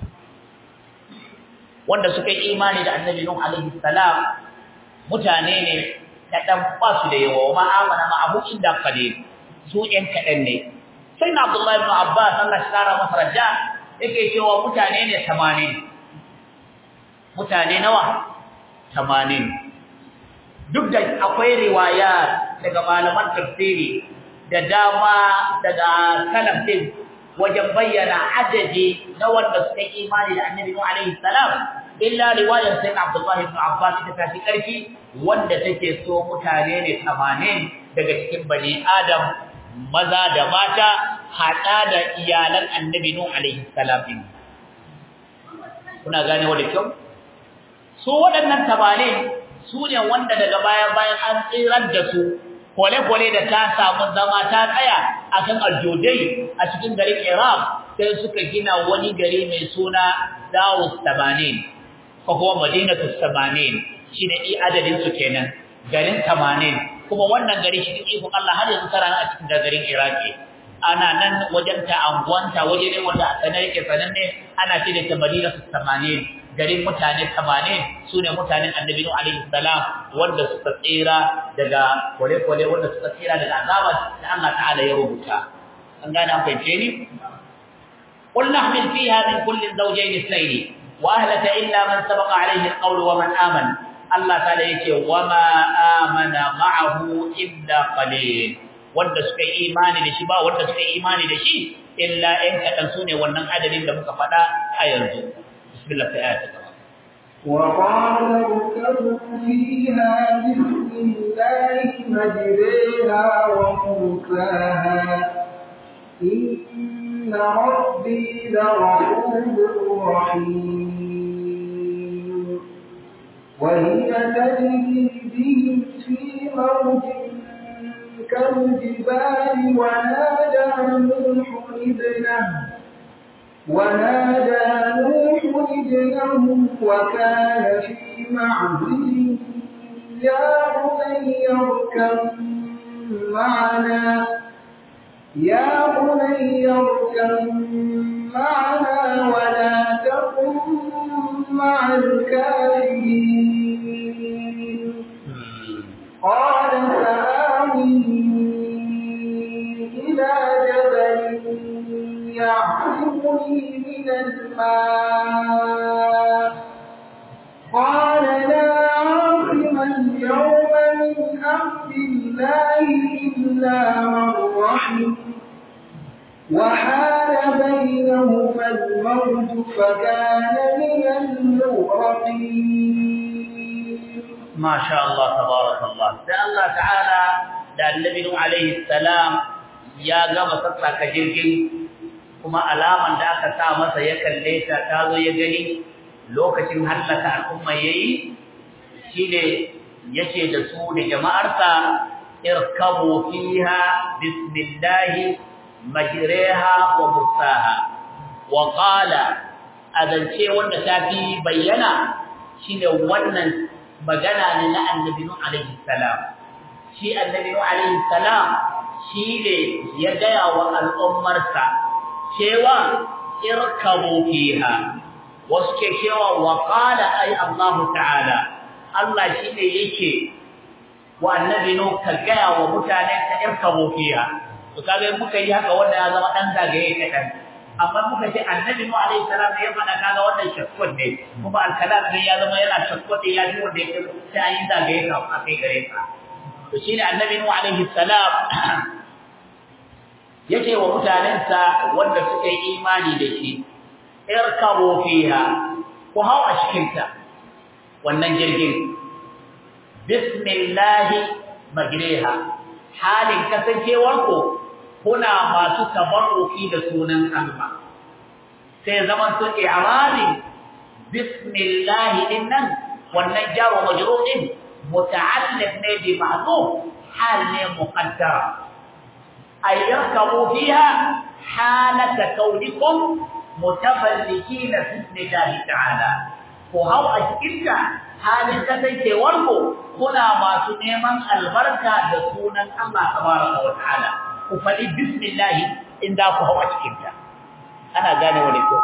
wanda suka yi imani da annabi nuh alaihi salam mutane ne kaɗan ba su da yawa ma amana ma'ahu illa qalil su ɗan kaɗan ne sai na abdullahi ibn abbas Allah shi kara masa raja yake cewa mutane ne 80 mutane nawa 80 duk da akwai riwaya daga malaman tafsiri da dama daga salaf din wajen bayyana adadi na wanda suka yi imani da Annabi Nuh alaihi salam illa riwayar Sayyid Abdullah ibn Abbas ta tafi karfi wanda take so mutane ne 80 daga cikin bani Adam maza da mata hada da iyalan Annabi Nuh alaihi salam din kuna gane wa da kyau su waɗannan tabanin su ne wanda daga baya-bayan an tsirar da su kwale-kwale da ta samu zama ta tsaya a kan aljodai a cikin garin iraq sai suka gina wani gari mai suna darus tamanin ko kuma madinatu tamanin shi ne adadin su kenan garin tamanin kuma wannan gari shi ikon Allah har yanzu tara a cikin garin iraki ana nan wajen ta anguwanta waje ne wanda a sanar yake sananne ana ce da ta madinatu tamanin garin mutane 80 sune mutanen annabi nuh alaihi salam wanda suka tsira daga kwale-kwale wanda suka tsira daga azaba da Allah ta'ala ya rubuta an gane an fahimce ni qul nahmil fiha min kulli zawjayn ithnayn wa ahlaka illa man sabaqa alaihi alqawl wa man amana Allah ta'ala yace wa ma amana ma'ahu illa qalil wanda suka yi imani da shi ba wanda suka yi imani da shi illa in kadan sune wannan adadin da muka faɗa a yanzu بسم الله في آية وقال اركبوا فيها بسم الله مجريها ومرساها إن ربي لغفور رحيم وهي تجري بهم في موج كالجبال ونادى نوح ابنه ونادى نوح ابنه وكان في معزل يا بني اركب معنا يا بني اركب معنا ولا تكن مع الكافرين قال سآوي إلى جبل يعصمني من الماء قال لا عاصم اليوم من أمر الله إلا من رحم وحال بينهما الموت فكان من المغرقين ما شاء الله تبارك الله ده الله تعالى ده النبي عليه السلام ya gama sassaka jirgin kuma alaman da aka sa masa ya kalle ta ta zo ya gani lokacin hallaka al'umma yayi shine yace da su da jama'arsa irkabu fiha bismillah majriha wa mursaha wa qala adance wanda ta fi bayyana shine wannan magana ne na annabi nuh alaihi salam shi annabi alaihi salam shi ne ya gaya wa al'ummarsa cewa irkabu fiha wasu ke cewa wa qala ay Allah ta'ala Allah shi ne yake wa annabi no ka gaya wa mutanen ka irkabu fiha to kaga muka yi haka wanda ya zama dan zagaye kadan amma muka ce annabi mu alaihi salam ne ya faɗa kaga wannan shakkun ne kuma alkalam ne ya zama yana shakkun ya ji wanda yake sai an yi zagaye ka a kai gare ka to shine annabi mu alaihi salam yake wa mutanensa wanda suka yi imani da shi irkabu fiha ku hau a cikin ta wannan jirgin bismillah majriha halin kasancewar ku kuna masu tabarruki da sunan Allah sai zaman to i'rabi bismillah dinnan wannan jaru majrur din muta'alliq ne bi ma'zuf hal ne muqaddara ay yarkabu fiha halata kaunikum mutafallikina fi ismillahi ta'ala ko hau a cikin halin kasancewar ku kuna masu neman albarka da sunan Allah tabaraka wa ta'ala ku faɗi bismillah in da ku hawa cikin ta ana gane wani ko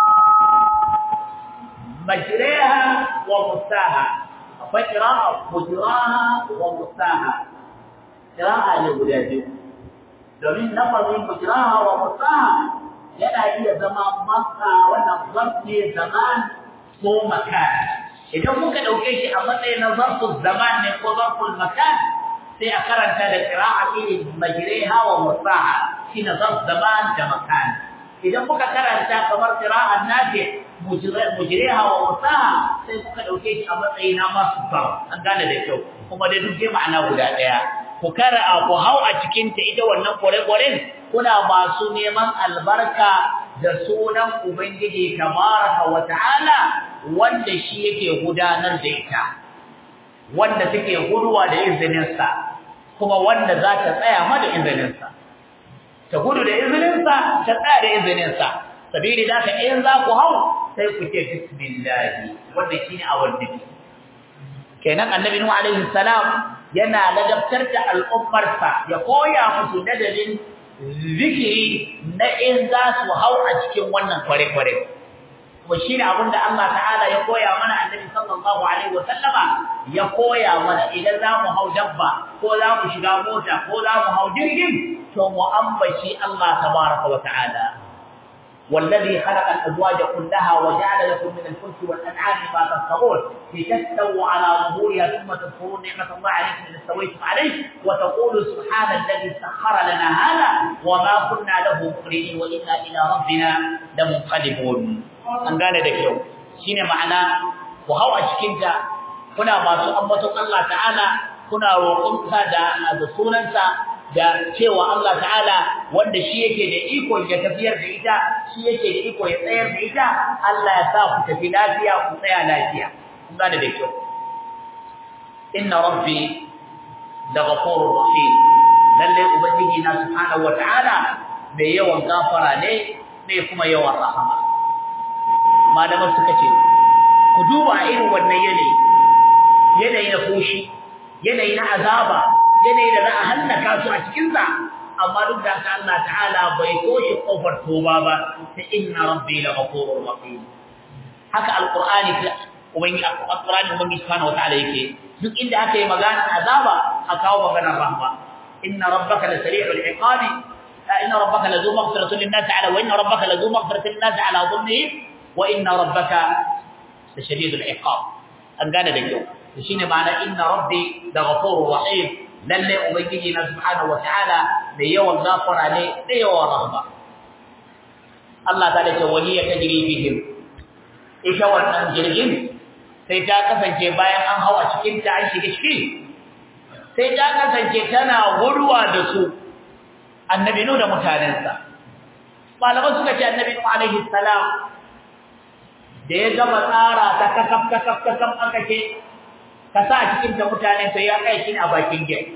majraha wa mustaha akwai qira'a mujraha wa mustaha qira'a ne guda biyu domin lafazin mujraha wa mustaha yana iya zama masa wannan zarf ne zaman ko makan idan muka dauke shi a matsayin na zarful zaman ne ko zarful makan sai a karanta da qira'a irin majriha wa musaha shine zarf zaman da makan idan muka karanta kamar qira'an nafi mujriha wa musaha sai muka dauke shi a matsayin na masdar an gane da kyau kuma dai duk ma'ana guda daya ku kara ku hau a cikin ta ita wannan kore-koren kuna masu neman albarka da sunan ubangiji tabaraka wa ta'ala wanda shi yake gudanar da ita wanda take guduwa da izininsa kuma wanda za ta tsaya ma da izininsa ta gudu da izininsa ta tsaya da izininsa sabili da ka in za ku hau sai ku ce bismillah wanda shine a wanda kenan annabi nuhu alaihi salam yana ladabtar da al'ummarsa ya koya musu dadalin zikiri na in za su hau a cikin wannan kware-kware kuma shine abin da Allah ta'ala ya koya mana annabi sallallahu alaihi wa sallama ya koya mana idan za mu hau dabba ko za mu shiga mota ko za mu hau jirgin to mu ambaci Allah tabaraka wa ta'ala والذي خلق الأزواج كلها وجعل لكم من الفلك والأنعام ما تركبون لتستووا على ظهورها ثم تذكرون نعمة الله عليكم إذ استويتم عليه وتقولوا سبحان الذي سخر لنا هذا وما كنا له مقرنين وإنا إلى ربنا لمنقلبون an gane da kyau shine ma'ana ku hau a cikinta kuna masu ambaton Allah ta'ala kuna roƙonsa da da sunansa da cewa Allah ta'ala wanda shi yake da iko ya tafiyar da ita shi yake da iko ya tsayar da ita Allah ya sa ku tafi lafiya ku tsaya lafiya kun gane da kyau inna rabbi da ghafurur rahim lalle ubangiji na subhanahu wata'ala mai yawan gafara ne mai kuma yawan rahama malaman suka ce ku duba irin wannan yanayi yanayi na koshi yanayi na azaba yanayi da za a hallaka su a cikinsa amma duk da haka Allah ta'ala bai koshi kofar toba ba ta inna rabbi la ghafurur rahim haka alqur'ani ubangi alqur'ani ubangi subhanahu wataala yake duk inda aka yi magana azaba a kawo maganar rahma inna rabbaka la sari'ul iqabi inna rabbaka la zu maghfiratin lin nas ala wa inna rabbaka la zu maghfiratin lin nas ala dhulmihim wa inna rabbaka la shadidul iqab an gane da kyau shine ma'ana inna rabbi la ghafurur rahim lalle ubangiji na subhanahu wataala mai yawan gafara ne da yawan rahma Allah ta dace wani ya tajri bihim ita wannan jirgin sai ta kasance bayan an hawa cikin ta an shiga ciki sai ta kasance tana guduwa da su annabi nu da mutanensa malaman suka ce annabi nu alaihi salam da ya gama tsara ta kakaf kakaf kakaf aka ce ka sa a cikin ta mutane to ya kai shi a bakin gate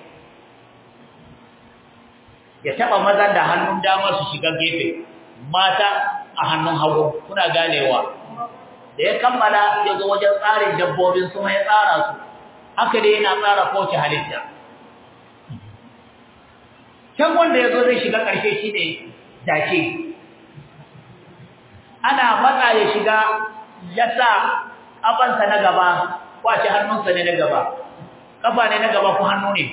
ya taba maza da hannun dama su shiga gefe mata a hannun hagu kuna ganewa da ya kammala ya zo wajen tsarin dabbobin su mai tsara su haka dai yana tsara kowace halitta can wanda yazo zai shiga karshe shine dace ana matsa ya shiga ya sa abansa na gaba kwace hannunsa ne na gaba kafa ne na gaba ko hannu ne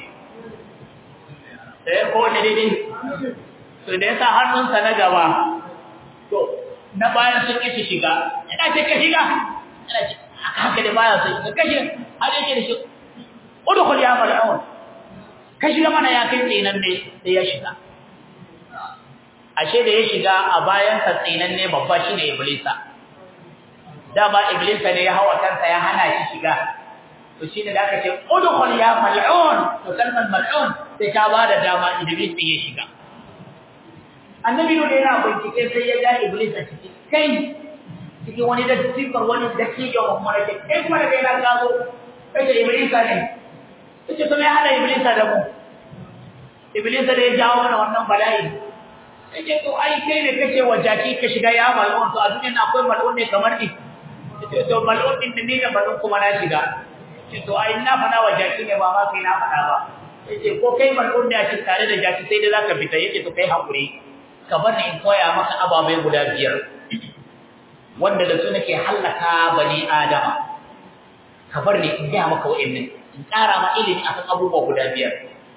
eh ko ne dai to da ya sa hannunsa na gaba to na bayan sun kishi shiga ina ce ka shiga ina ce haka da baya sai ka kashe har yake da shi udkhul ya mal'un ka shiga mana ya kai tsinan ne sai ya shiga ashe da ya shiga a bayan sa tsinan ne babba shine iblisa dama iblisa ne ya hawa kansa ya hana shi shiga to shine da aka ce udkhul ya mal'un to kalmar mal'un sai ta bada dama iblis ya shiga annabi ne yana bincike sai ya ga iblis a cikin kai cikin wani da sifar wani da ke ga umma da kai kuma da kai na gazo kai da iblis ne kace to me hada iblis da mu iblis da ya jawo mana wannan bala'i kace to ai kai ne kace wajaki ka shiga ya mal'un to a duniya akwai mal'un ne kamar ni kace to mal'un din ne da mal'un kuma na shiga kace to ai na fada wajaki ne ba ma kai na fada ba yace ko kai mal'un ne a cikin tare da jaki sai dai zaka fita yace to kai hakuri ka bar in koya maka ababai guda biyar wanda da su nake hallaka bani adama ka bar ni in ga maka wa'annan in ƙara ma ilimi akan abubuwa guda biyar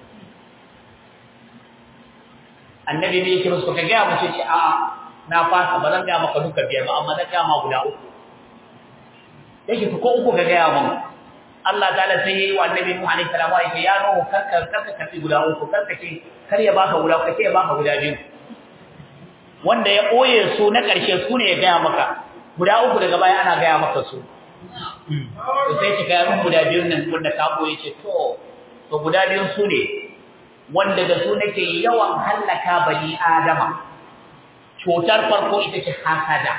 annabi ne yake musu ka ga mu ce a na fasa ba zan ga maka duka biyar ba amma zan ga ma guda uku yake ko uku ka ga mun Allah ta'ala sai yayi wa annabi Nuhu alaihi salam ya ce ya Nuhu karka karka kafi guda uku karka ce kar ya baka guda uku sai ya baka guda biyu wanda ya ɓoye su na ƙarshe su ne ya gaya maka guda uku daga baya ana gaya maka su to sai ki gaya min guda biyun nan wanda ka ɓoye ce to to guda biyun su ne wanda da su nake yawan hallaka bani adama cutar farko ita ce hasada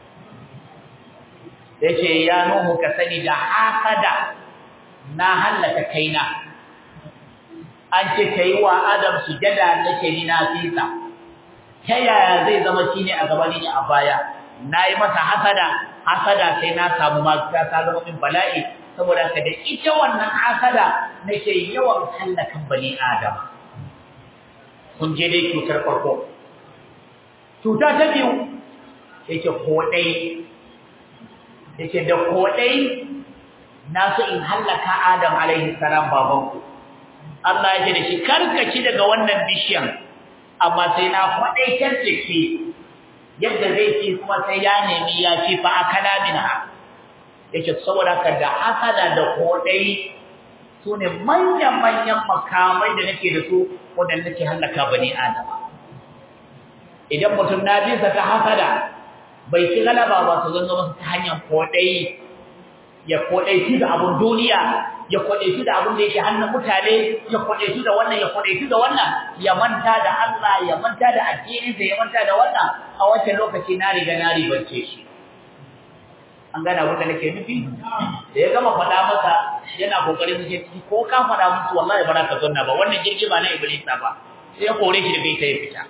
ya ce ya nuhu ka sani da hasada na hallaka kaina an ce ka yi wa adam sujada nake ni na fisa ta yaya zai zama shi ne a gaban ni a baya na yi masa hasada hasada sai na samu mafita ta zama min bala'i saboda ka da ita wannan hasada nake yawan hallakan bani adam kun je dai cutar farko cuta ta biyu yake kodai yake da kodai na so in hallaka adam alaihi salam babanku Allah ya ce da shi karkaci daga wannan bishiyan amma sai na faɗaitar da ke yadda zai ci kuma sai ya nemi ya ci fa akala minha yake saboda ka da hasada da kodai su ne manyan manyan makamai da nake da su wanda nake halaka bani adama idan mutum na bisa ta hasada bai ci galaba ba su zanzo masa ta hanyar kodai ya kodai shi da abun duniya ya kwade shi da abin da yake hannun mutane ya kwade shi da wannan ya kwade shi da wannan ya manta da Allah ya manta da addinin sa ya manta da wannan a wancan lokaci na riga na ribance shi an gana abin da nake nufi da ya gama faɗa masa yana kokarin su ce ko ka faɗa musu wallahi ba za ka zanna ba wannan jirgi ba na iblisa ba sai ya kore shi da bai ta ya fita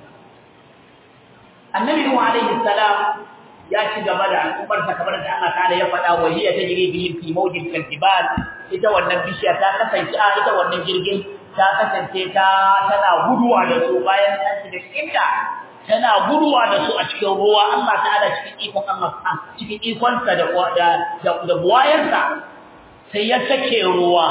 annabi nuhu alaihi salam ya ci gaba da al'ummar sa kamar da Allah ta'ala ya faɗa wa hiya tajri bihim fi mawjin kalbal ita wannan bishiya ta kasance a ita wannan jirgin ta kasance ta tana guduwa da su bayan ta shiga cikin ta tana guduwa da su a cikin ruwa Allah ta'ala cikin ikon Allah cikin ikon sa da da da buwayansa sai ya sake ruwa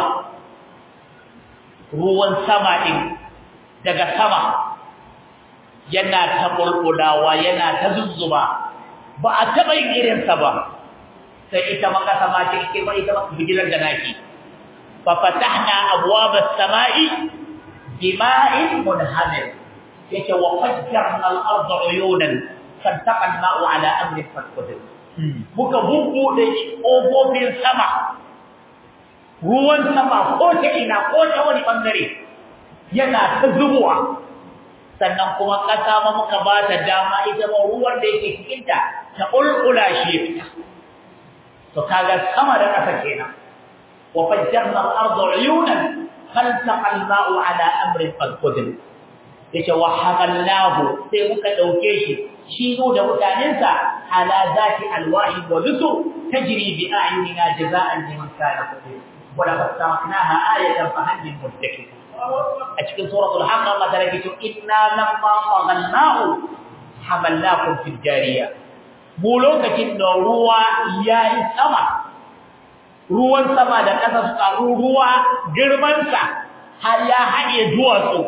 ruwan sama din daga sama yana ta bulbulawa yana ta zuzzuba ba a taɓa yin irinsa ba sai ita maka sama ce ike ba ita maka bijilar da naki fa fatahna abwaba samai bima'in munhamir yake wa fajjarna al-ardha uyunan fantaqa al-ma'u ala amri faqadir muka bubbude ƙofofin sama ruwan sama ko ta ina ko ta wani bangare yana ta zubowa sannan kuma ƙasa ma muka ba ta dama ita ma ruwan da yake cikinta ta ƙulƙula shi ya fita to kaga sama da ƙasa kenan wa fajjarna al-ardu uyunan faltaqa al-ma'u ala amrin qad qadir yace wa hamalnahu sai muka dauke shi shi da mutanensa ala zati alwahi wa lusur tajri bi a'yunina jaza'an liman kana qadir wa laqad sarafnaha ayatan fa hal min muddakir a cikin suratul haqq Allah ta rage cewa inna lamma faghalnahu hamalnakum fil jariya mu lokacin da ruwa yayi sama ruwan sama da ƙasa su karu ruwa girman sa har ya haɗe duwatsu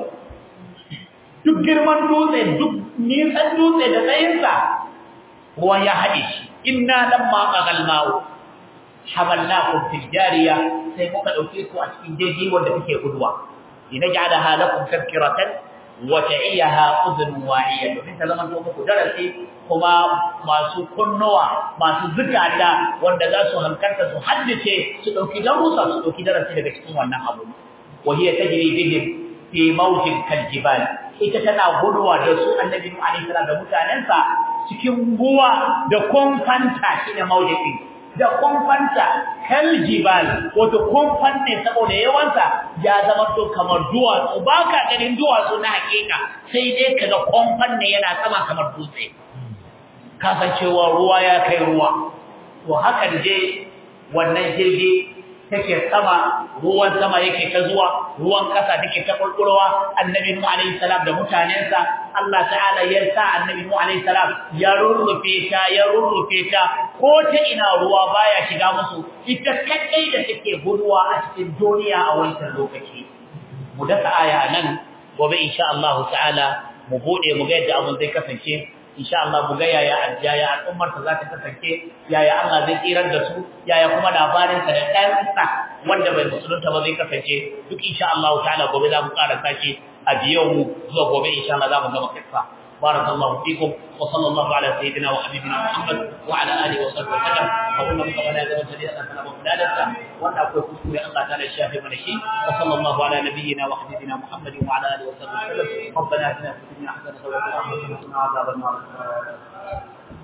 duk girman dutse duk nisan dutse da tsayinsa ruwan ya haɗe shi inna lamma faghalnahu hamalnakum fil jariya sai muka dauke ku a cikin jirgi wanda kake guduwa linaj'alaha lakum tadhkiratan wa ta'iyaha udhun wa'iya domin ta zama to muku darasi kuma masu kunnuwa masu zukata wanda za su hankalta su haddace su dauki darussa su dauki darasi daga cikin wannan abu wa hiya tajri bihim fi mawjin kaljibal ita tana guduwa da su annabi nuhu alaihi salam da mutanensa cikin ruwa da konfanta shine mawjin da kumfanta kaljibal wato kumfan ne saboda yawansa ya zama to kamar duwatsu ba ka ganin duwatsu na hakika sai dai kaga kumfan ne yana sama kamar dutse kasancewa ruwa ya kai ruwa to hakan je wannan jirgi take sama ruwan sama yake ta zuwa ruwan kasa take ta kulkulowa annabi nuhu alaihi salam da mutanensa Allah ta'ala ya sa annabi nuhu alaihi salam ya rurrufe ta ya rurrufe ta ko ta ina ruwa baya shiga musu ita kadai da take guduwa a cikin duniya a wannan lokaci mu dasa aya nan gobe insha Allah ta'ala mu bude mu ga yadda abun zai kasance insha Allah mu ga yaya yaya al'ummar ta za ta kasance yaya Allah zai tsirar da su yaya kuma labarin sa da ɗansa wanda bai musulunta ba zai kasance duk insha Allah ta'ala gobe za mu ƙara sace a biyo mu zuwa gobe insha Allah za mu gama kissa barakallahu fikum wa sallallahu ala sayyidina wa habibina Muhammad wa ala alihi wa sahbihi wasallam wa kullu man qabala da wajhi Allah ta'ala wa biladata wanda akwai kuskure Allah ta'ala ya shafe mana shi wa sallallahu ala nabiyyina wa habibina Muhammad wa ala alihi wa sahbihi wasallam ربنا اتنا في الدنيا حسنه وفي الاخره حسنه وقنا عذاب النار